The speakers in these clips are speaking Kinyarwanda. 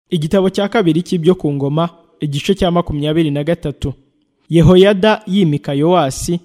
igitabo cya kabiri cy'ibyo ku ngoma igice cya makumyabiri na gatatu yehoyada yimika yowasi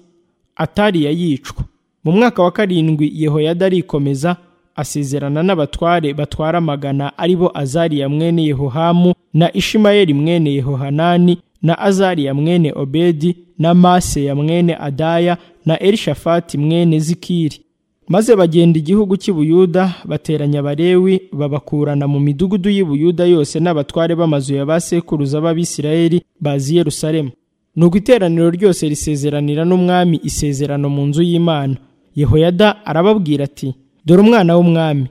atariya yicwa mu mwaka wa karindwi yehoyada arikomeza asezerana n'abatware batwara amagana ari bo azariya mwene yehohamu na ishimayeli mwene yehohanani na azariya mwene obedi na maseya mwene adaya na elishafati mwene zikiri maze bagenda igihugu cy'i buyuda bateranya abalewi babakurana mu midugudu y'i buyuda yose n'abatware b'amazu ya ba sekuruza b'abisirayeli bazi yerusalemu nuko iteraniro ryose risezeranira n'umwami isezerano mu nzu y'imana yehoyada arababwira ati dore umwana w'umwami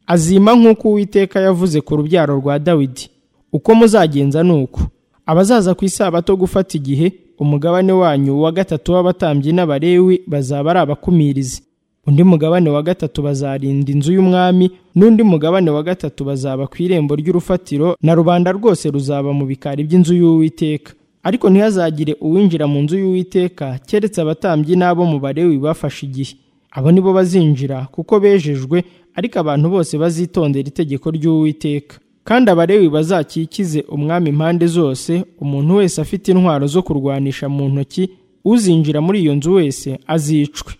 azima nk'uko uwiteka yavuze ku rubyaro rwa dawidi uko muzagenza ni uko abazaza ku isabato gufata igihe umugabane wanyu wa gatatu w'abatambyi n'abalewi bazaba ari abakumirizi undi mugabane wa gatatu bazarinda inzu y'umwami n'undi mugabane wa gatatu bazaba ku irembo ry'urufatiro na rubanda rwose ruzaba mu bikari by'inzu y'uwiteka ariko ntihazagire uwinjira mu nzu y'uwiteka keretse abatambyi n'abo mu barewi bafashe igihe abo ni bo bazinjira kuko bejejwe ariko abantu bose bazitondera itegeko ry'uwiteka kandi abarewi bazakikize umwami impande zose umuntu wese afite intwaro zo kurwanisha mu ntoki uzinjira muri iyo nzu wese azicwe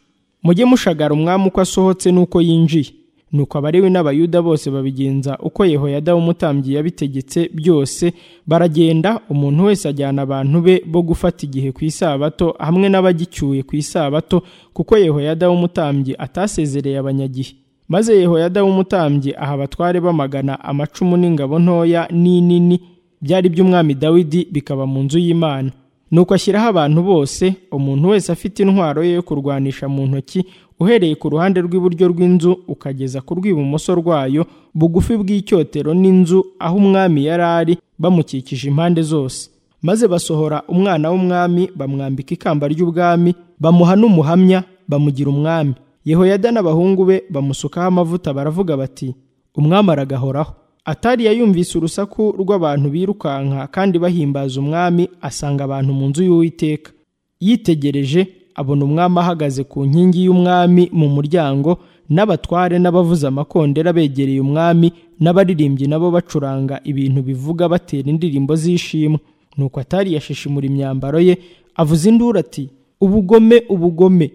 mujye mushagara umwami uko asohotse n'uko yinjiye nuko abarewi n'abayuda bose babigenza uko yehoyada w'umutambyi yabitegetse byose baragenda umuntu wese ajyana abantu be bo gufata igihe ku isabato hamwe n'abagicyuye ku isabato kuko yehoyada w'umutambyi atasezereye abanyagihe maze yehoyada w'umutambyi aha abatware b'amagana amacumu n'ingabo ntoya n'inini byari iby'umwami dawidi bikaba mu nzu y'imana nuko ashyiraho abantu bose umuntu wese afite intwaro ye yo kurwanisha mu ntoki uhereye ku ruhande rw'iburyo rw'inzu ukageza ku rw'ibumoso rwayo bugufi bw'icyotero n'inzu aho umwami yari ari bamukikije impande zose maze basohora umwana w'umwami bamwambika ikamba ry'ubwami bamuha n'umuhamya bamugira umwami yehoyada n'abahungu be bamusukaho amavuta baravuga bati umwami aragahoraho atariya yumvise urusaku rw'abantu birukanka kandi bahimbaza umwami asanga abantu mu nzu y'uwiteka yitegereje abona umwami ahagaze ku nkingi y'umwami mu muryango n'abatware n'abavuza amakondera begereye umwami n'abaririmbyi nabo bacuranga ibintu bivuga batera indirimbo z'ishimwe nuko atari yashishimura imyambaro ye avuza induru ati ubugome ubugome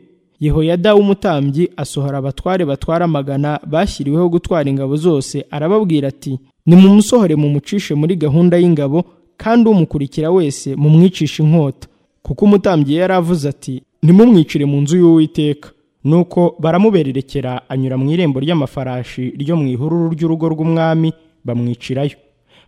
yehoyada w'umutambyi asohora abatware batwara amagana bashyiriweho gutwara ingabo zose arababwira ati nimumusohore mumucishe muri gahunda y'ingabo kandi umukurikira wese mumwicishe inkota kuko umutambyi yari avuze ati nimumwicire mu nzu y'uwiteka nuko baramubererekera anyura mu irembo ry'amafarashi ryo mu ihururu ry'urugo rw'umwami bamwicirayo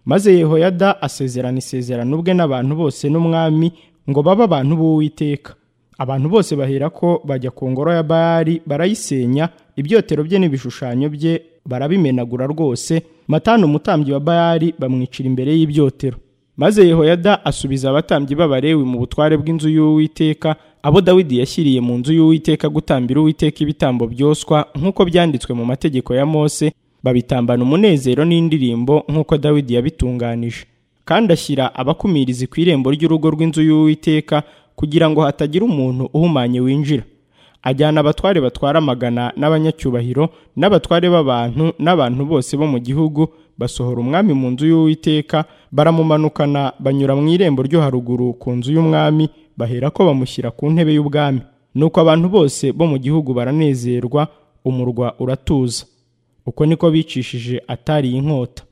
maze yehoyada asezerana isezerano ubwe n'abantu bose n'umwami ngo babe abantu b'uwiteka abantu bose bahera ko bajya ku ngoro ya bayari barayisenya ibyotero bye n'ibishushanyo bye barabimenagura rwose matani umutambyi wa bayari bamwicira imbere y'ibyotero maze yehoyada asubiza abatambyi b'abarewi mu butware bw'inzu y'uwiteka abo dawidi yashyiriye mu nzu y'uwiteka gutambira uwiteka ibitambo byoswa nk'uko byanditswe mu mategeko ya mose babitambana umunezero n'indirimbo nk'uko dawidi yabitunganije kandi ashyira abakumirizi ku irembo ry'urugo rw'inzu y'uwiteka kugira ngo hatagira umuntu uhumanye winjira ajyana abatware batwara amagana n'abanyacyubahiro n'abatware b'abantu n'abantu bose bo mu gihugu basohora umwami mu nzu y'uwiteka baramumanukana banyura mu irembo ryo haruguru ku nzu y'umwami bahera ko bamushyira ku ntebe y'ubwami nuko abantu bose bo mu gihugu baranezerwa umurwa uratuza uko niko bicishije atari inkota